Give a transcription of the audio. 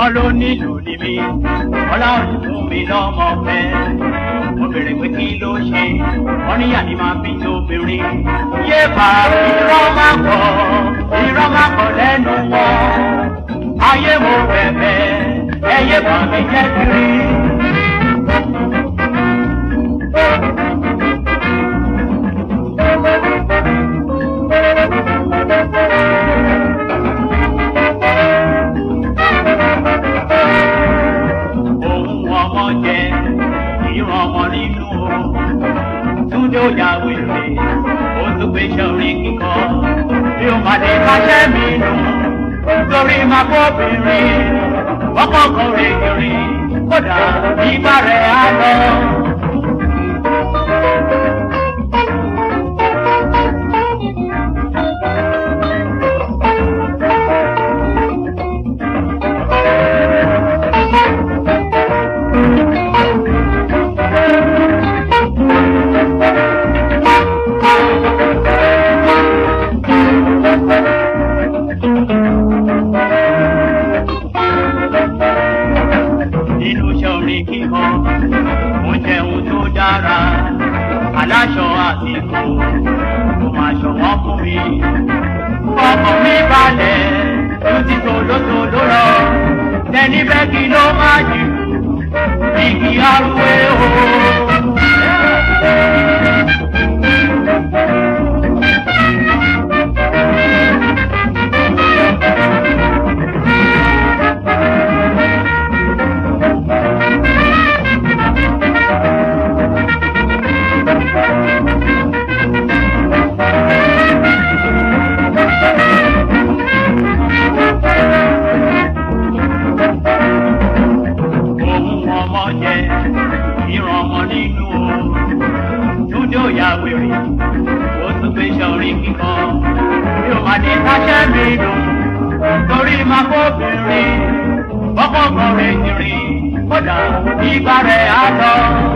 wọ́n ló nílùú ní mi wọ́n láwọn fún mi lọ́mọ fẹ́ mo bèrè pé kí ló ṣe wọ́n níyà ni máa fi tóbìnrin yé bá irọ́ má pọ̀ irọ́ má pọ̀ lẹ́nu wọn ayé mo bẹ̀bẹ̀ ẹyẹ bá mi jẹ́ kiri. ohun ọmọ jẹ ìran ọmọ nínú o túndé ó ya wèrè ó tún gbé sọrin kíkọ bí ó máa lè máṣẹ́ mi nù torí máa bóbìnrin wọ́pọ̀kan rè kiri kódà ìgbà rẹ̀ á lọ. nínú sọrin kíkọ mo jẹun tó dára aláṣọ àsìkò mo máa ṣọwọ́ fún mi ọkàn mi balẹ̀ ló ti tòlótòló lọ tẹni bẹ́ẹ̀kì ló máa jù igi arúgbó o. ohun ọmọ jẹ ìran ọmọ nínú o dúdú òyà wèrè ó tún gbé sọrin kíkọ bí ó máa ní káṣẹ́ mi dùn torí máa kóbìnrin ọkọ̀ kan rẹ̀ jìnrìn kódà ìgbà rẹ̀ á lọ.